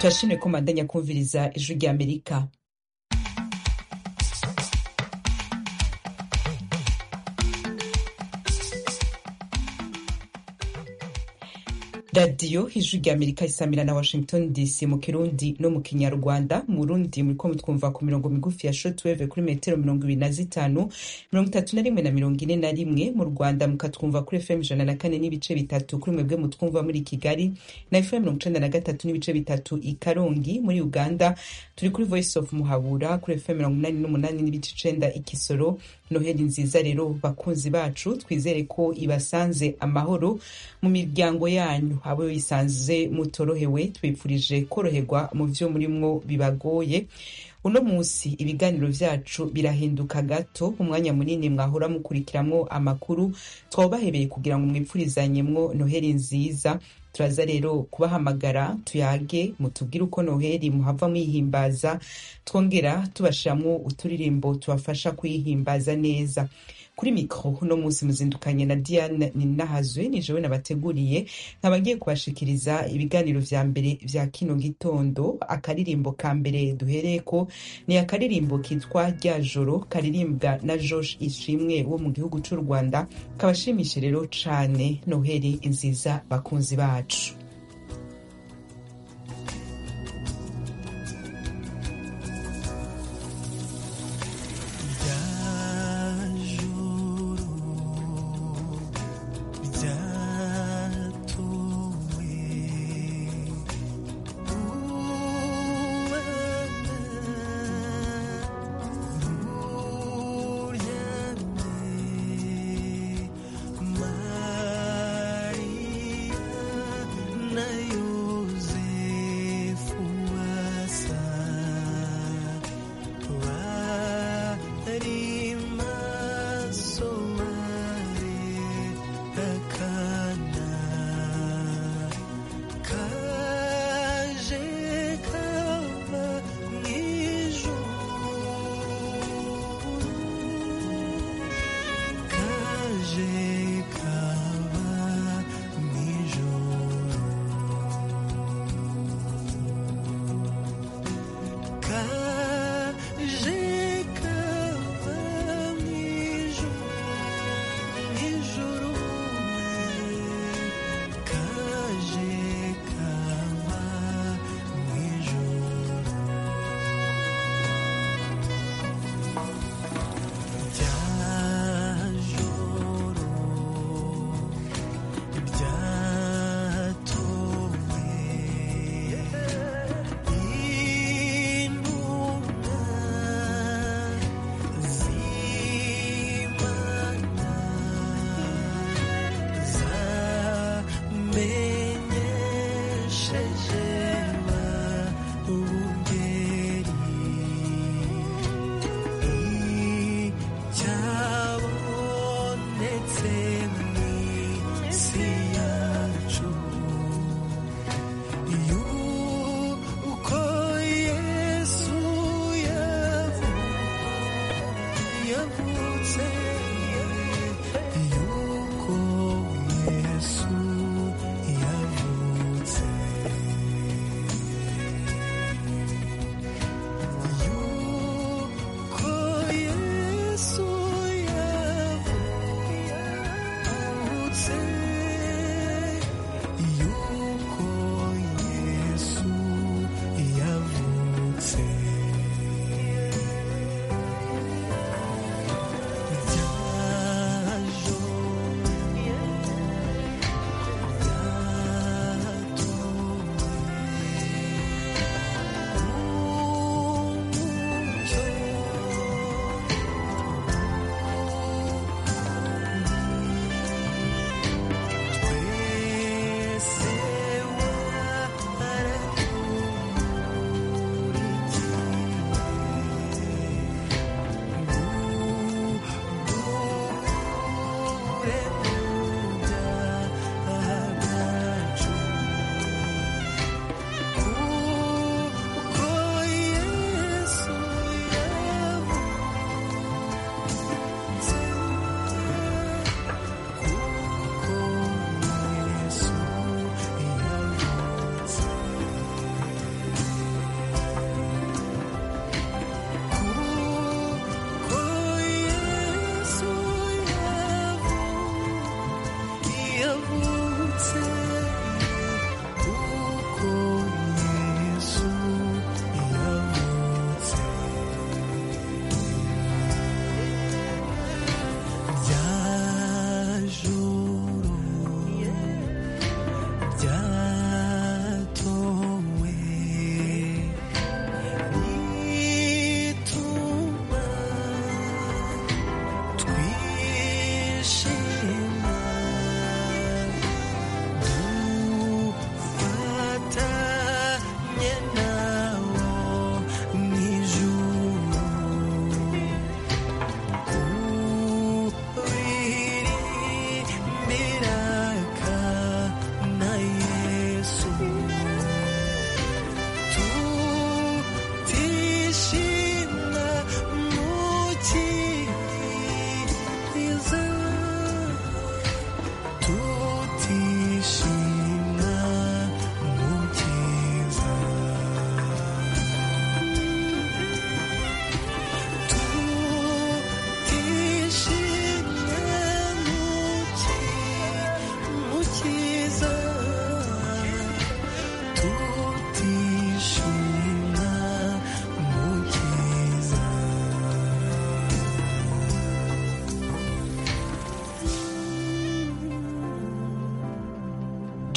turashimye ko mandanya kumviriza ijwi rya amerika radiyo ijwi rya amerika isamira na washington dc mu kirundi no mu kinyarwanda mu rundi muriko mutwumva ku mirongo migufi ya shortwave kuri metero mirongo ibiri na zitanu mirongo itatu na rimwe na mirongo ine na rimwe mu rwanda mukatwumva kuri fm ijana na kane n'ibice bitatu kuri mwebwe mutwumva muri kigali na fm mirongo icenda na gatatu n'ibice bitatu i karongi muri uganda turi kuri voice of muhabura kuri fm mirongo inani n'umunani n'ibice icenda i kisoro noheli nziza rero bakunzi bacu twizere ko ibasanze amahoro mu miryango yanyu abo bisanze mutorohewe twifurije koroherwa mu vyo murimwo bibagoye uno munsi ibiganiro vyacu birahinduka gato umwanya munini mwahora mukurikiramwo amakuru twabahebeye kugira ngo mwipfurizanyemwo noheli nziza turaza rero kubahamagara tuyage mutubwire uko noheli muhava mwihimbaza twongera tubashiramwo uturirimbo tubafasha kuyihimbaza neza kuri mikro uno munsi muzindukanye na diane ninahazwe ni jewe nabateguriye nkaba ngiye kubashikiriza ibiganiro vya mbere vya kino gitondo akaririmbo ka mbere duhereko ni akaririmbo kitwa rya joro karirimbwa na josh ishimwe wo mu gihugu c'u rwanda kabashimishe rero cane noheli nziza bakunzi bacu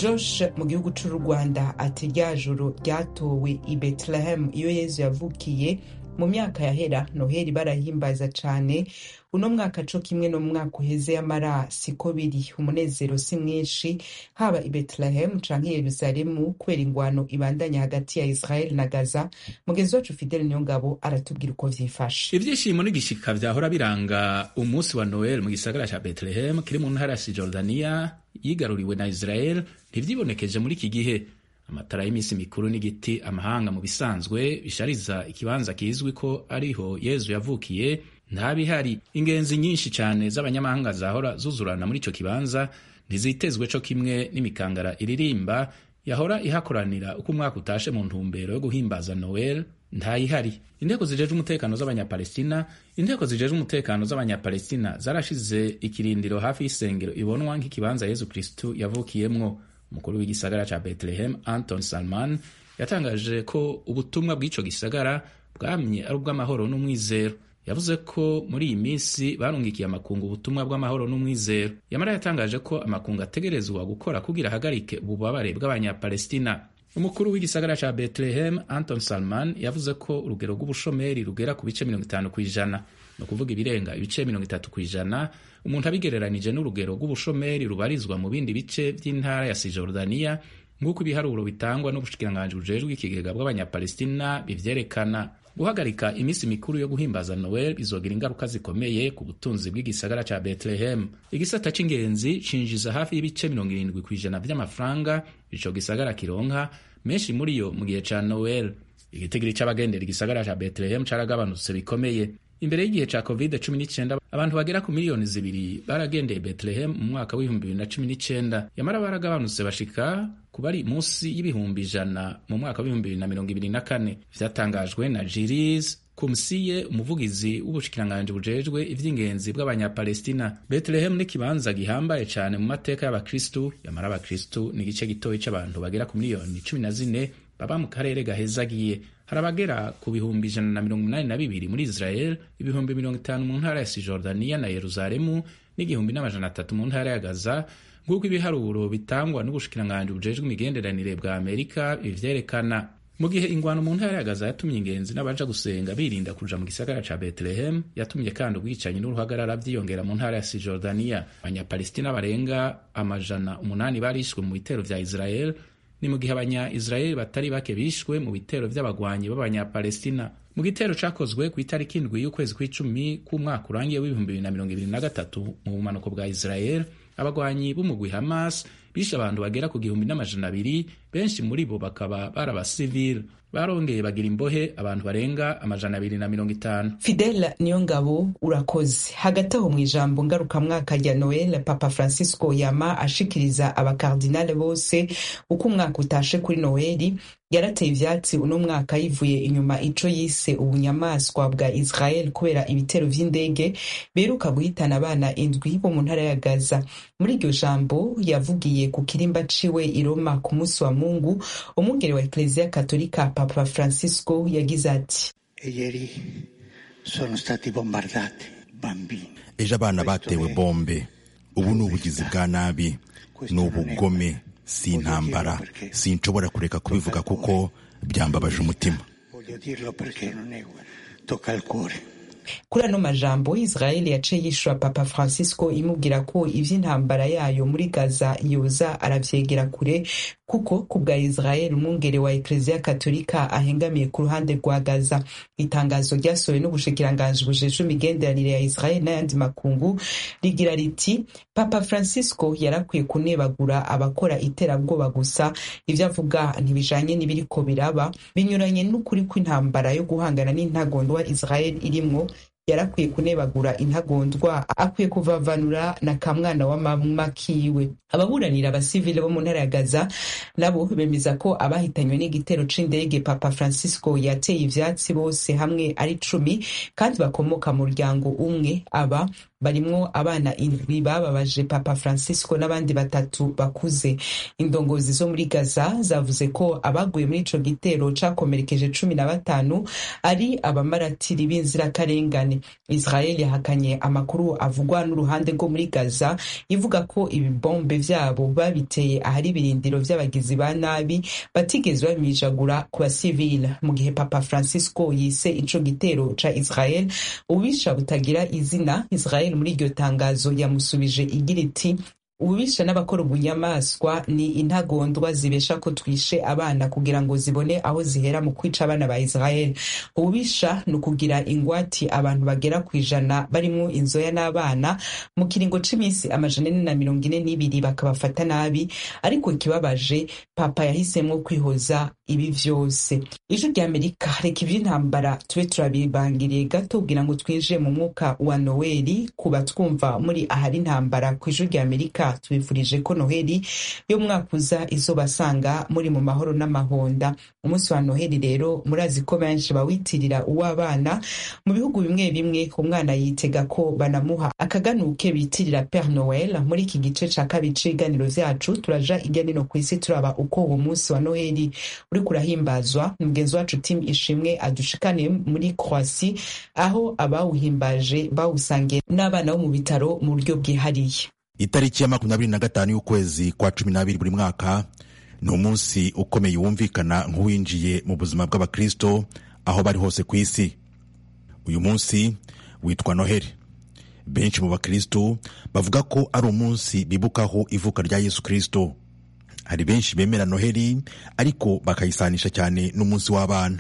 josh mu gihugu c'u rwanda ati rya joro ryatowe i bethlehem iyo yezu yavukiye mu myaka yahera noheli barahimbaza cane uno mwaka co kimwe no mu mwaka uheze y'amara siko biri umunezero si mwinshi haba i bethlehem canke i yeruzalemu kubera ingwano ibandanya hagati ya israel na gaza mugenzi wacu fidele niyongabo aratubwira uko vyifashe ivyishimo n'igishika vyahora biranga umunsi wa noel mu gisagara ca bethlehem kiri mu ntara ya sijordaniya yigaruriwe na israel ntivyibonekeje muri iki gihe amatara y'iminsi mikuru n'igiti amahanga mu bisanzwe bishariza ikibanza kizwi ko ariho yezu yavukiye ntabihari ingenzi nyinshi cyane z'abanyamahanga zahora zuzurana muri ico kibanza ntizitezwe co kimwe n'imikangara iririmba yahora ihakoranira uko umwaka utashe mu ntumbero yo guhimbaza noel ntayihari inteko zijejwe umutekano z'abanyapalestina inteko zijejwe umutekano z'abanyapalestina zarashize ikirindiro hafi y'isengero ibonwa nk'ikibanza yezu kristu yavukiyemwo umukuru w'igisagara ca bethlehem anton salman yatangaje ko ubutumwa bw'ico gisagara bwamye ari ubw'amahoro n'umwizero yavuze ko muri iyi minsi barungikiye amakungu ubutumwa bw'amahoro n'umwizero yamara yatangaje ko amakungu ategerezwa gukora kugira ahagarike ububabare bw'abanyapalestina umukuru w'igisagara ca bethlehem anton salman yavuze ko urugero rw'ubushomeri rugera ku bice mirongo itanu ku ijana ni ukuvuga ibirenga ibice mirongo itatu ku ijana umuntu abigereranije n'urugero rw'ubushomeri rubarizwa mu bindi bice by'intara ya sijordaniya nk'uko ibiharuro bitangwa n'ubushikiranganji bujejwe ikigega bw'abanyapalestina bivyerekana guhagarika iminsi mikuru yo guhimbaza noel bizogira ingaruka zikomeye ku butunzi bw'igisagara ca bethlehem igisata c'ingenzi cinjiza hafi y'ibice mirongo irindwi ku ijana vy'amafaranga ico gisagara kironka menshi muri yo mu gihe ca noel igitigiri c'abagendera igisagara ca bethlehem caragabanutse bikomeye imbere y'igihe ca covid 19 abantu bagera ku miliyoni zibiri baragendeye bethlehem mu mwaka w'ibihumbi bibiri na cumi n'icenda yamara baragabanutse bashika ku bari munsi y'ibihumbi ijana mu mwaka w'ibihumbi bibiri na mirongo ibiri na kane vyatangajwe na jiris kumsiye umuvugizi w'ubushikiranganji bujejwe ivy'ingenzi bw'abanyapalestina bethlehem ni kibanza gihambaye cane mu mateka y'abakristu yamara abakristu ni igice gitoyi c'abantu bagera ku miliyoni cumi na zine baba mu karere gahezagiye hari abagera ku bihumbi ijana na mirongo inani na bibiri muri israel ibihumbi mirongo itanu mu ntara ya sijordaniya na yeruzalemu n'igihumbi n'amajana atatu mu ntara ya gaza nk'uko ibiharuro bitangwa n'ubushikiranganji bujejwe imigenderanire bwa amerika bivyerekana mu gihe ingwano mu ntara ya gaza yatumye ingenzi n'abaja gusenga birinda kuja mu gisagara ca bethlehem yatumye kandi ubwicanyi n'uruhagarara vyiyongera mu ntara ya sijordaniya abanyapalestina barenga amajana umunani barishwe mu bitero vya israel ni mu gihe abanya-israeli batari bake bishwe mu bitero vy'abagwanyi b'abanyapalestina mu gitero cakozwe ku itariki indwi y'ukwezi kw'icumi k'umwaka urangiye w'ibihumbi bibiri na mirongo ibiri na gatatu mu bumanuko bwa israel abagwanyi b'umugwi hamas bishe abantu bagera ku gihumbi n'amajana abiri benshi muri bo bakaba bari abasivile barongeye bagira imbohe abantu barenga amajana abiri na mirongo itanu fidela niyo ngabo urakoze hagati aho mu ijambo ngarukamwaka rya noel papa francisco yama ashikiriza abakardinale bose uko umwaka utashe kuri noeli yarateye ivyatsi uno mwaka yivuye inyuma ico yise ubunyamaswa bwa israel kubera ibitero vy'indege beruka guhitana abana indwi bo mu ntara ya gaza muri iryo jambo yavugiye ku kirimba ciwe i roma ku munsi wa mungu umwungere wa ekleziya katolika papa francisco yagize ati ieri sono stati bombardati bambini ejo abana batewe bombe ubu ni ubugizi bwa nabi ni ubugome si intambara sinshobora kureka kubivuga kuko byambabaje umutima voglio dirlo perché non è tocca al cuore kuri ano majambo israeli yaciye yishura papa francisco imubwira ko ivy'intambara yayo muri gaza yoza aravyegera kure kuko ku bwa israeli umwungere wa ekleziya katolika ahengamiye ku ruhande rwa gaza itangazo ryasohowe n'ubushikiranganji bujejwe imigenderanire ya israeli n'ayandi makungu rigira riti papa francisco yarakwiye kunebagura abakora iterabwoba gusa ivyo avuga ntibijanye n'ibiriko biraba binyuranye n'ukuri kw'intambara yo guhangana n'intagondwa israeli irimwo yarakwiye kunebagura intagondwa akwiye kuvavanura na kamwana wa mama kiwe ababuranira abasivile bo mu ntara ya gaza nabo bemeza ko abahitanywe n'igitero c'indege papa francisco yateye ivyatsi bose hamwe ari cumi kandi bakomoka mu muryango umwe aba barimwo abana indwi bababaje papa francisco n'abandi batatu bakuze indongozi zo muri gaza zavuze ko abaguye muri ico gitero cakomerekeje cumi na batanu ari abamaratiri b'inzirakarengane cane israel yahakanye amakuru avugwa n'uruhande rwo muri gaza ivuga ko ibibombe vyabo babiteye ahari ibirindiro vy'abagizi ba nabi batigeze babimijagura ku basivile mu gihe papa francisco yise ico gitero ca israel ububisha butagira izina israel muri iryo tangazo yamusubije igira iti ububisha n'abakora ubunyamaswa ni intagondwa zibesha ko twishe abana kugira ngo zibone aho zihera mu kwica abana ba israel ububisha ni ukugira ingwati abantu bagera ku ijana barimwo inzoya n'abana mu kiringo c'iminsi amajana ane na mirongo ine n'ibiri bakabafata nabi ariko ikibabaje papa yahisemwo kwihoza ibi vyose ijwi rya amerika reka ivy'intambara tube turabibangiriye gato kugira ngo twinjire mu mwuka wa noweli kuba twumva muri ahari intambara ku ijwi rya amerika tubifurije ko noheli yo mwaka uza izobasanga muri mu mahoro n'amahonda umunsi wa noheli rero murazi ko benshi bawitirira uw'abana mu bihugu bimwe bimwe umwana yitega ko banamuha akaganuke bitirira pere noel muri iki gice ca kabiri c'ibiganiro vyacu turaja irya nino ku isi turaba uko uwo munsi wa noheli uriko urahimbazwa mugenzi wacu tim ishimwe adushikaniye muri croasi aho abawuhimbaje bawusangiye n'abana bo mu bitaro mu buryo bwihariye itariki ya makumyabiri na gatanu y'ukwezi kwa cumi n'abiri buri mwaka ni umunsi ukomeye wumvikana nk'uwinjiye mu buzima bw'abakristo aho bari hose ku isi uyu munsi witwa noheli benshi mu bakristo bavuga ko ari umunsi bibukaho ivuka rya yesu kristo hari benshi bemera noheli ariko bakayisanisha cyane n'umunsi w'abana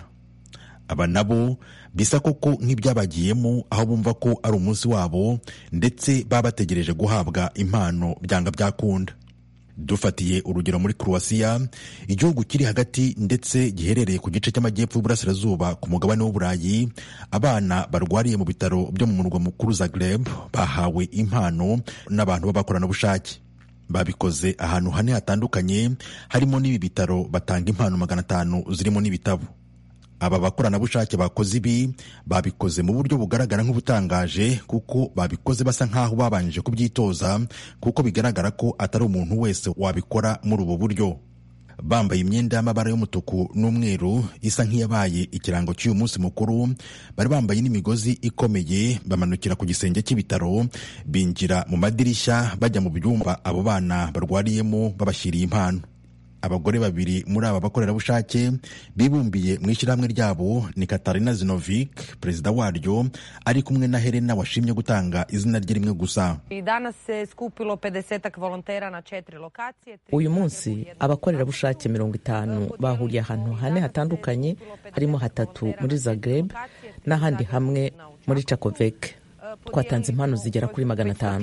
aba nabo bisa koko nk'ibyabagiyemo aho bumva ko ari umunsi wabo ndetse baba bategereje guhabwa impano byanga byakunda dufatiye urugero muri croatia igihugu kiri hagati ndetse giherereye ku gice cy'amajyepfo y'uburasirazuba ku mugabane w'uburayi abana barwariye mu bitaro byo mu murwa mukuru zagreb bahawe impano n'abantu b'abakoranabushake babikoze ahantu hane hatandukanye harimo n'ibi bitaro batanga impano magana atanu zirimo n'ibitabo aba bakoranabushake bakoze ibi babikoze mu buryo bugaragara nk'ubutangaje kuko babikoze basa nk'aho babanje kubyitoza kuko bigaragara ko atari umuntu wese wabikora muri ubu buryo bambaye imyenda y'amabara y'umutuku n'umweru isa nk'iyabaye ikirango cy'uyu munsi mukuru bari bambaye n'imigozi ikomeye bamanukira ku gisenge cy'ibitaro binjira mu madirishya bajya mu byumba abo bana barwariyemo babashyiriye impano abagore babiri muri aba bakorerabushake bibumbiye mu ishyirahamwe ryabo ni katarina zinovik perezida waryo ari kumwe na helena washimye gutanga izina rye rimwe gusa uyu munsi abakorerabushake mirongo itanu bahuriye ahantu hane hatandukanye harimo hatatu muri zagreb n'ahandi hamwe muri cakovek twatanze impano zigera kuri magana atanu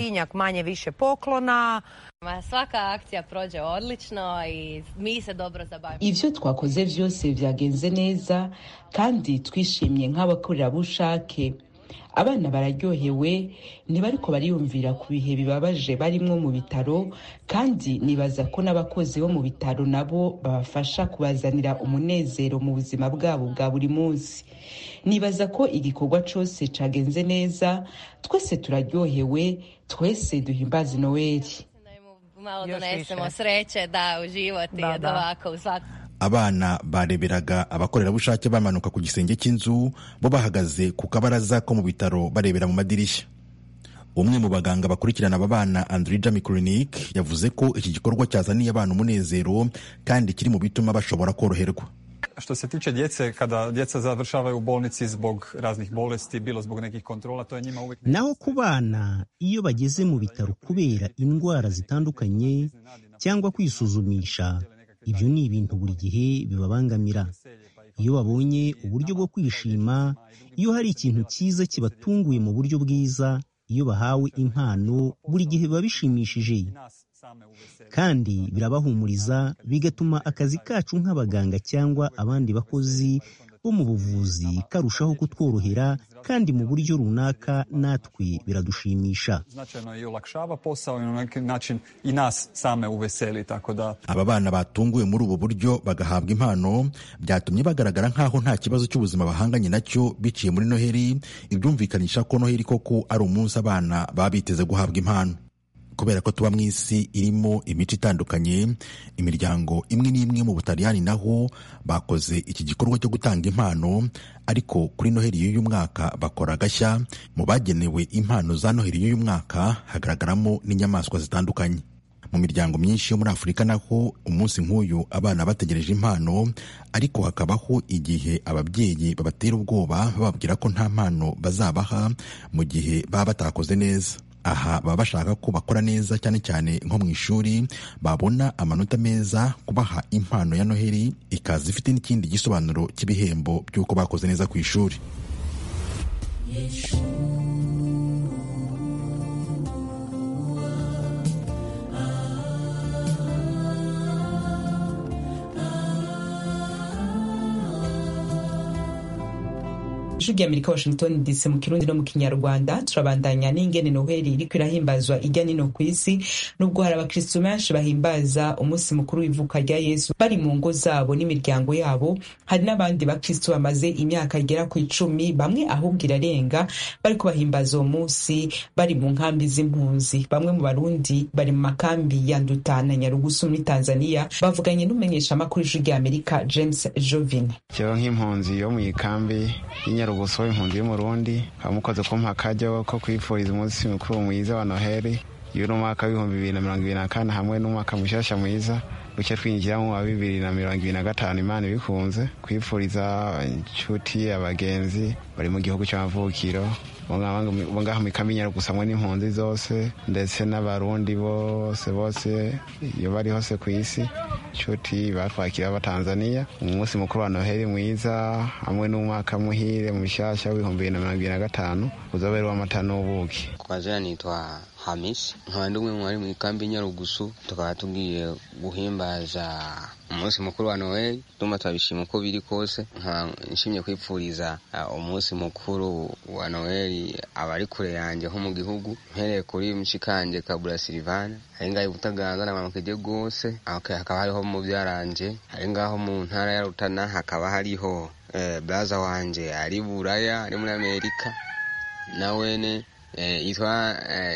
ivyo twakoze vyose vyagenze neza kandi twishimye nk'abakorerabushake abana bararyohewe ntibariko bariyumvira ku bihe bibabaje barimwo mu bitaro kandi nibaza ko n'abakozi bo mu bitaro nabo babafasha kubazanira umunezero mu buzima bwabo bwa buri munsi nibaza ko igikorwa cose cagenze neza twese turaryohewe twese duhimbaza noweli malo donesemo sreće da u život i od ovako u svakom abana bareberaga abakorerabushake bamanuka ku gisenge cy'inzu bo bahagaze ku kabaraza ko mu bitaro barebera mu madirishya umwe mu baganga bakurikirana aba bana andrija mikurinik yavuze ko iki gikorwa cyazaniye abana umunezero kandi kiri mu bituma bashobora koroherwa Što se tiče djece, kada djeca završavaju u bolnici zbog raznih bolesti, bilo zbog nekih kontrola, to je njima uvijek... naho ku bana iyo bageze mu bitaro kubera indwara zitandukanye cyangwa kwisuzumisha ibyo ni ibintu buri gihe bibabangamira iyo babonye uburyo bwo kwishima iyo hari ikintu cyiza kibatunguye mu buryo bwiza iyo bahawe impano buri gihe biba bishimishije kandi birabahumuriza bigatuma akazi kacu nk'abaganga cyangwa abandi bakozi bo mu buvuzi karushaho kutworohera kandi mu buryo runaka natwe biradushimisha Značajno i olakšava posao i na neki način i nas same uveseli, tako da... aba bana batunguwe muri ubu buryo bagahabwa impano byatumye bagaragara nk'aho nta kibazo cy'ubuzima bahanganye nacyo biciye muri noheli ibyumvikanisha ko noheli koko ari umunsi abana baba biteze guhabwa impano kubera ko tuba mu isi irimo imico itandukanye imiryango imwe n'imwe mu butaliyani naho bakoze iki gikorwa cyo gutanga impano ariko kuri noheli y'uyu mwaka bakora agashya mu bagenewe impano za noheli y'uyu mwaka hagaragaramo n'inyamaswa zitandukanye mu miryango myinshi yo muri afurika naho umunsi nk'uyu abana bategereje impano ariko hakabaho igihe ababyeyi babatera ubwoba bababwira ko nta mpano bazabaha mu gihe baba batakoze neza aha baba bashaka ko bakora neza cyane cyane nko mu ishuri babona amanota meza kubaha impano ya noheli ikaza ifite n'ikindi gisobanuro cy'ibihembo by'uko bakoze neza ku ishuri ijwi ry'amerika washington dc mu kirundi no mu kinyarwanda turabandanya n'ingene noheli iriko irahimbazwa ijya nino ku isi nubwo hari abakristu benshi bahimbaza umunsi mukuru w'ivuka rya yesu bari mu ngo zabo n'imiryango yabo hari n'abandi bakristu bamaze imyaka igera ku icumi bamwe ahubwo irarenga bariko bahimbaza uwo munsi bari mu nkambi z'impunzi bamwe mu barundi bari mu makambi ya nduta na nyarugusu muri tanzania bavuganye n'umumenyeshamakuru ijwi ry'amerika james jovin jewe nk'impunzi yo mu ikambi y'inyarugusu impunzi y'umurundi nkaba mukoze kumpa akaryo ko kwifuriza umunsi mukuru mwiza wa noheli y'uno mwaka w'ibihumbi bibiri na mirongo ibiri na kane hamwe n'umwaka mushasha mwiza duce twinjiramo wa bibiri na mirongo ibiri na gatanu imana ibikunze kwifuriza inshuti abagenzi bari mu gihugu cy'amavukiro bo ngaho mikaminyero gusa hamwe n'impunzi zose ndetse n'abarundi bose bose iyo bari hose ku isi inshuti batwakira abatanzaniya umunsi mukuru wa noheli mwiza hamwe n'umwaka muhire mushyashya w'ibihumbi bibiri na mirongo ibiri na gatanu uzabera w'amata n'ubuki kwa jana nitwa hamisi nkaba ndi umwe mu bari mu ikambi nyarugusu tukaba tugiye guhimbaza umunsi mukuru wa noheli ndumva turabishima uko biri kose nkaba nshimye kwipfuriza umunsi mukuru wa noheli abari kure yanjye nko mu gihugu mpereye kuri mshikanje kabura silivana ari ngaho butaganza na mamukeje rwose hakaba hariho mu byaranje ari ngaho mu ntara ya rutana hakaba hariho braza wanje ari buraya ari muri amerika nawene yitwa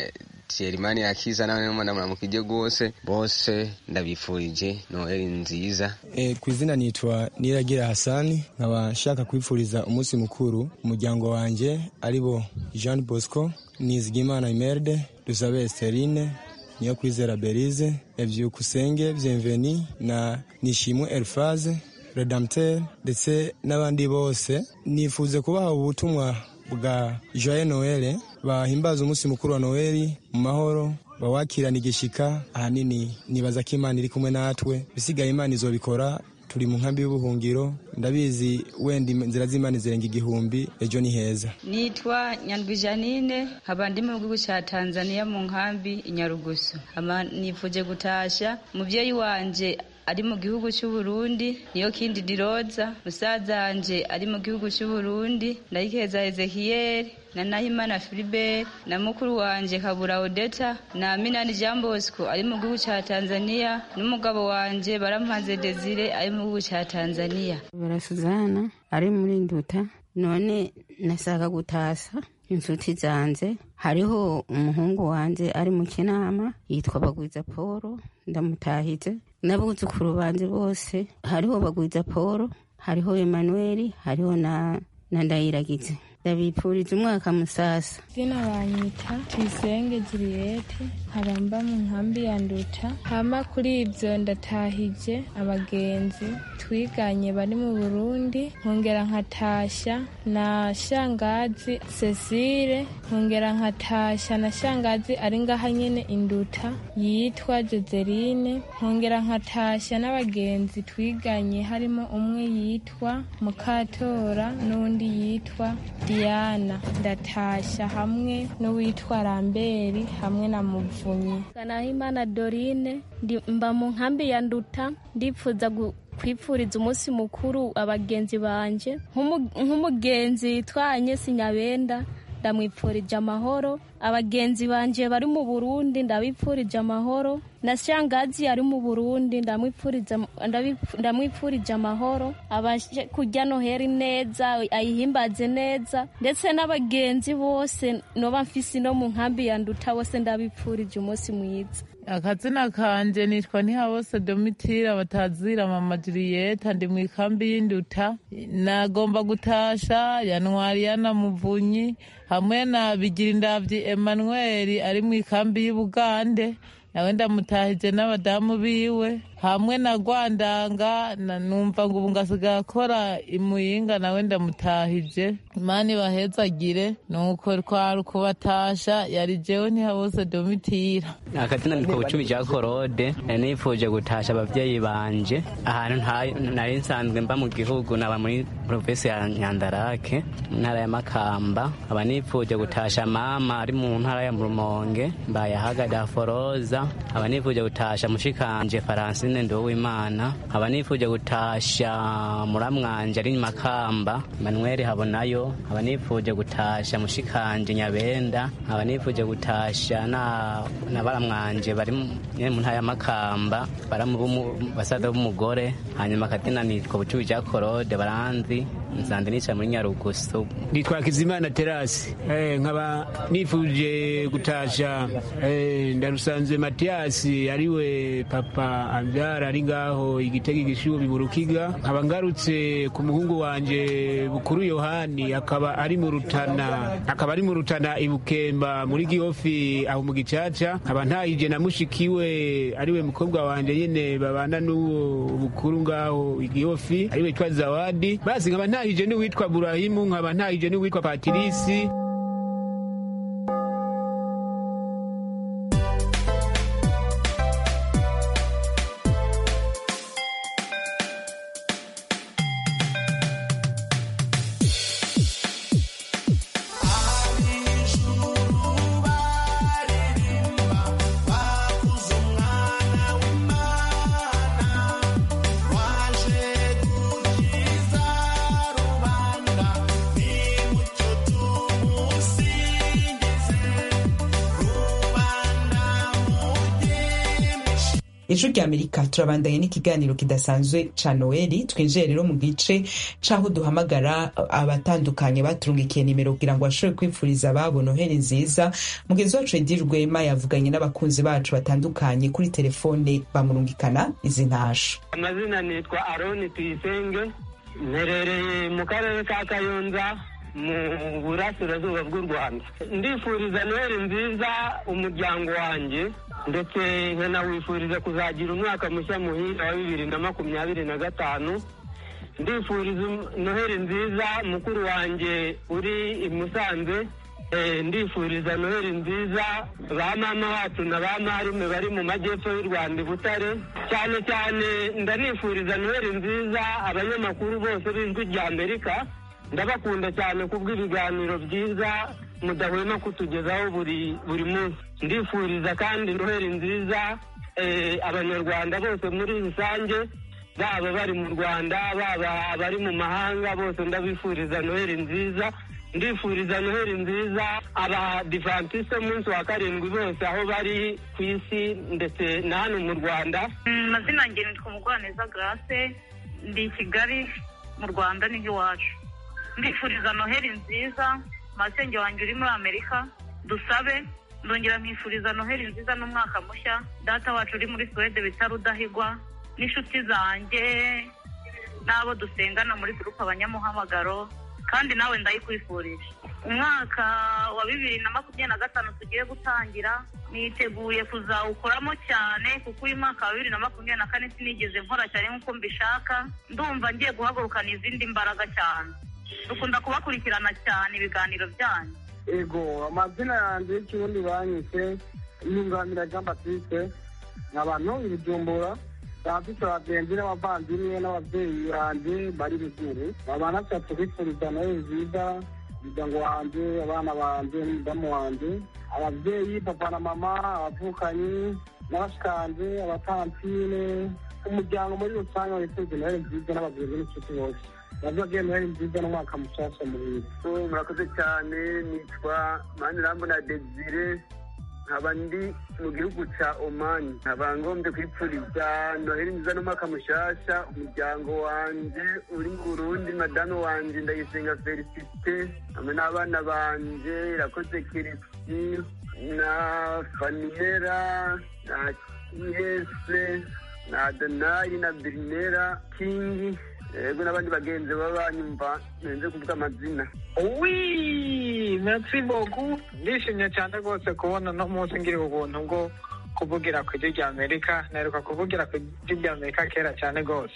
Thierry akiza nawe n'umwana muramukije rwose bose ndabifurije noheli nziza e, ku izina nitwa Niragira Hasani nkaba nshaka kwifuriza umunsi mukuru umuryango wanjye aribo Jean Bosco Nizigimana Imerde Dusabe Esterine niyo kwizera Berize Evyukusenge Bienveni na Nishimwe Elfaze Redempteur ndetse n'abandi bose nifuze kubaha ubutumwa bwa joye noel bahimbaza umunsi mukuru wa noel mu mahoro bawakirana igishika ahanini nibaza ko imana iri kumwe natwe bisigaye imana izobikora turi mu nkambi y'ubuhungiro ndabizi wenda inzira z'imana zirenga igihumbi ejo ni heza nitwa nyandwi janine nkaba ndi mu gihugu cya tanzania mu nkambi inyarugusu nifuje gutasha umubyeyi wanje ari mu gihugu cy'u Burundi niyo kindi diroza musaza wanje ari mu gihugu cy'u Burundi ndayikeza Ezekiel na Nahimana Philibert na mukuru wanje Kabura Odeta na Minani Jean Bosco ari mu gihugu cya Tanzania n'umugabo wanje Barampaze Desire ari mu gihugu cya Tanzania Barasuzana ari muri Nduta none nasaka gutasa inshuti zanjye hariho umuhungu wanjye ari mu kinama yitwa bagwiza paul ndamutahize n'abuzukuru banjye bose hariho bagwiza paul hariho emmanuel hariho na na ndayiragize ndabipfuriza umwaka musasa izina banyita tuyisenge jiriyete nkaba mu nkambi ya nduta hama kuri ibyo ndatahije abagenzi twiganye bari mu burundi nkongera nkatashya na shangazi cecile nkongera nkatashya na shangazi ari ngaha nyene induta yitwa joseline nkongera nkatashya n'abagenzi twiganye harimo umwe yitwa mukatora n'undi yitwa diana ndatashya hamwe n'uwitwa ramberi hamwe na muvunyi kanahimana dorine mba mu nkambi ya nduta ndipfuza kwipfuriza umunsi mukuru abagenzi banje nk'umugenzi yitwa anyesi nyabenda ndamwipfurije amahoro abagenzi banje bari mu burundi ndabipfurije amahoro na shangazi ari mu burundi ndamwipfurije amahoro abashe kurya noheri neza ayihimbaze neza ndetse n'abagenzi bose noba mfise no mu nkambi ya nduta bose ndabipfurije umunsi mwiza akazina kanje nitwa ntihabose domitira batazira mama juriyeta ndi mu ikambi y'induta nagomba gutasha yanwari yanamuvunyi hamwe na bigirindavyi emmanuel ari mu ikambi y'ubugande nawe ndamutahije n'abadamu biwe hamwe na rwandanga numva ngo ubu ngasigaye akora imuyinga nawe ndamutahije imana ibahezagire nuko twari kubatasha yari jewe ntihabose domitira akazina nitwa bucumi ja korode nifuje gutasha abavyeyi banje ahantu nari nsanzwe mba mu gihugu naba muri provinsi ya nyandarake mu ntara ya makamba aba nifuje gutasha mama ari mu ntara ya rumonge mbayahaga daforoza aba nifuje gutasha mushikanje faransi Francine Nduwimana aba nifuje gutasha muramwanje ari Makamba Emmanuel Habonayo aba nifuje gutasha mushikanje Nyabenda aba nifuje gutasha na na baramwanje bari mu ntaya Makamba baramu basaza b'umugore hanyuma katina nitwa bucubi ja Korode baranzi nsanze nica muri Nyarugusu nitwa Kizimana Terasi eh nkaba nifuje gutasha eh ndarusanze Matiasi ariwe papa ambyara ari ngaho igitega igishubi mu rukiga nkaba ngarutse ku muhungu wanje bukuru yohani akaba ari mu rutana akaba ari mu rutana ibukemba muri gihofi aho mu gicaca nkaba ntahije na mushikiwe ariwe mukobwa wanje nyene babana n'uwo bukuru ngaho igihofi ariwe twa zawadi basi nkaba ntahije n'uwitwa burahimu nkaba ntahije n'uwitwa patirisi ijwi rya amerika turabandanye n'ikiganiro kidasanzwe ca noeli twinjiye rero mu gice c'aho duhamagara abatandukanye baturungikiye nimero kugira ngo bashobore kwipfuriza ababo noheli nziza mugenzi wacu edi rwema yavuganye n'abakunzi bacu batandukanye kuri telefone bamurungikana izi ntasho amazina nitwa aroni tuyisenge mperereye mu karere ka kayonza mu burasirazuba bw'u rwanda ndifuriza noheli nziza umuryango wanjye ndetse nkanawifuriza kuzagira umwaka mushya muhira wa bibiri na makumyabiri na gatanu ndifuriza noheli nziza mukuru wanjye uri i musanze ndifuriza noheli nziza ba mama wacu na ba marume bari mu majyepfo y'u rwanda i butare cyane cyane ndanifuriza noheli nziza abanyamakuru bose b'ijwi rya amerika ndabakunda cyane kubw'ibiganiro byiza mudahwema kutugezaho buri buri munsi ndifuriza kandi noheli nziza abanyarwanda bose muri rusange baba bari mu rwanda baba abari mu mahanga bose ndabifuriza noheli nziza ndifuriza noheli nziza abadivantisite munsi wa karindwi bose aho bari ku isi ndetse na hano mu rwanda amazina yanjye nitwa mugwaneza grace ndi i kigali mu rwanda n'iby'iwacu ndifuriza noheli nziza masenge wanjye uri muri amerika dusabe ndongera nkifuriza noheli nziza n'umwaka mushya data wacu uri muri suwede bita rudahigwa n'inshuti zanjye n'abo dusengana muri gurupe abanyamuhamagaro kandi nawe ndayikwifurije umwaka wa bibiri na makumyabiri na gatanu tugiye gutangira niteguye kuzawukoramo cyane kuko uyu mwaka wa bibiri na makumyabiri na kane sinigeze nkora cyane nk'uko mbishaka ndumva ngiye guhagurukana izindi mbaraga cyane dukunda kubakurikirana cyane ibiganiro byanyu ego amazina yanjye y'ikirundi banyise yunganira jean batiste abantu ibijumbura bafite abagenzi n'abavandimwe n'ababyeyi banjye bari ruguru babana atatu bifuriza nawe nziza umuryango wanjye abana banjye n'umudamu wanjye ababyeyi papa na mama abavukanyi n'abashikanje abatantine umuryango muri rusange wifuriza nawe nziza n'abagenzi n'inshuti bose bazagiye noheli nziza n'umwaka mushasha muhira murakoze cyane nitwa manirambona desire nkaba ndi mu gihugu cya omani nkaba ngombye kwipfuriza noheli nziza n'umwaka mushasha umuryango wanjye uri mu burundi madamu wanjye ndayisenga felicite hamwe n'abana banje irakoze kirisi na faniyera na yese na adonayi na birinera kingi yego n'abandi bagenzi baba banyumva ntenze kuvuga amazina wi merci beaucoup ndishimye cyane rwose kubona uno munsi ngira ubuntu bwo kuvugira ku ijwi rya amerika naheruka kuvugira ku ijwi rya amerika kera cyane rwose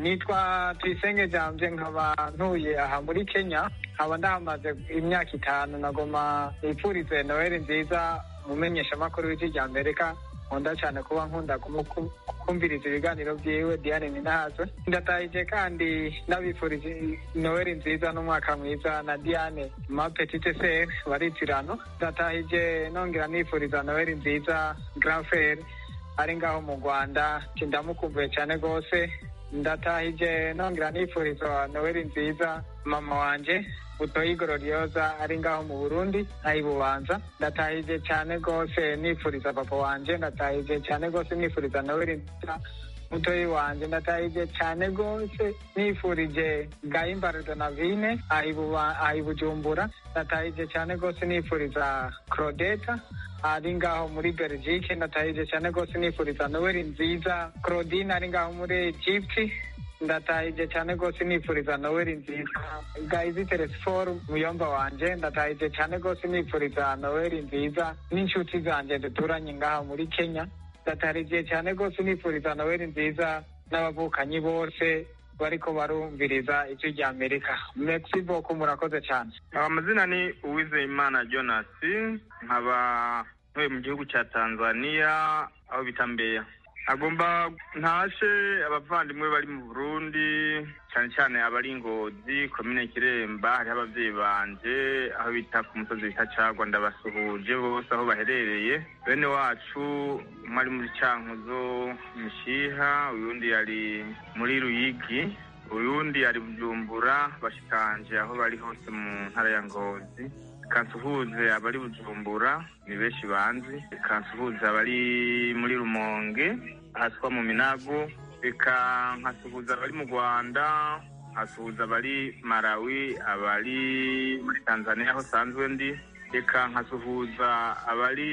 nitwa tuyisenge jambye nkaba ntuye aha muri kenya nkaba ndahamaze imyaka itanu nagoma nipfurize noheli nziza mumenyeshamakuru w'ijwi rya amerika nkunda cyane kuba nkunda kumviriza ibiganiro byiwe diane ninahazwe ndatahije kandi n'abifurije noheli nziza n'umwaka mwiza na diane ma petite ser baritirano ndatahije nongera nifuriza noheli nziza grand frere ari ngaho mu rwanda ndamukumbuye cyane rwose ndatahije nongera nifuriza noheli nziza mama wanje butoyi gororioza ari ngaho mu burundi ayibubanza ndatahije cyane rwose nifuriza papa wanje ndatahije cyane rwose nifuriza noheli nziza mutoyi wanje ndatahije cyane rwose nifurije gahimbara donavine ayibujumbura ndatahije cyane rwose nifuriza claudeta ari ngaho muri belgique ndatahije cyane rwose nifuriza noheli nziza claudine ari ngaho muri egypte ndatahije cyane rwose nifuriza noheli nziza gayizi telesiforo muyomba wanje ndatahije cyane rwose nifuriza noheli nziza n'inshuti zanjye duturanye ngaha muri kenya ndatahije cyane rwose nifuriza noheli nziza n'abavukanyi bose bariko barumviriza ijwi rya amerika merci beaucoup murakoze cyane amazina ni uwizeyimana jonas nkaba ntuye mu gihugu cya tanzania aho bita mbeya agomba ntashe abavandimwe bari mu burundi cyane cyane abari ingozi komine kiremba hariho ababyeyi banje aho bita ku musozi bita cagwa ndabasuhuje bose aho baherereye bene wacu umwe ari muri cankuzo mishiha uyundi yari muri ruyigi uyundi yari bujumbura bashikanje aho bari hose mu ntara ya ngozi kansuhuze abari bujumbura ni benshi banzi kansuhuze abari muri rumonge haswa mu minago reka nkasuhuza abari mu rwanda nkasuhuza abari malawi abari muri tanzania aho sanzwe ndi reka nkasuhuza abari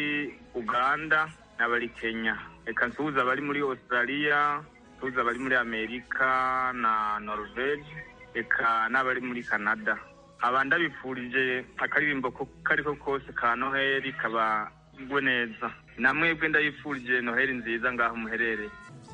uganda n'abari kenya reka nsuhuza abari muri australia nsuhuza abari muri amerika na norvege reka n'abari muri canada aba ndabifurije akaririmbo kariko kose ka noheli kabagwe neza namwebwe ndabifurije noheli nziza ngaho muherereye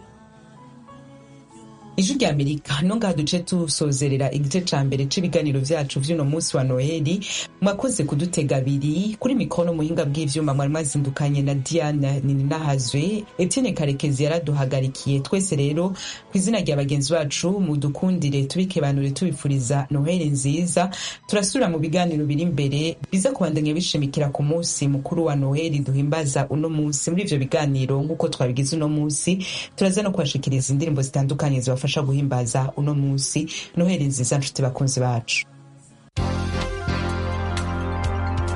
ijwi rya amerika no ngaha duce tusozerera igice ca mbere c'ibiganiro vyacu vy'uno munsi wa noheli mwakoze kudutega abiri kuri mikono muhinga bw'ivyuma mwari mwazindukanye na diana nininahazwe etienne karekezi yaraduhagarikiye twese rero ku izina rya bagenzi bacu mudukundire tubikebanure tubifuriza noheli nziza turasubira mu biganiro biri imbere biza kubandanya bishimikira ku munsi mukuru wa noheli duhimbaza uno munsi muri ivyo biganiro nk'uko twabigize uno munsi turaza no kubashikiriza indirimbo zitandukanye zibafasha guhimbaza uno munsi noheli nziza nshuti bakunzi bacu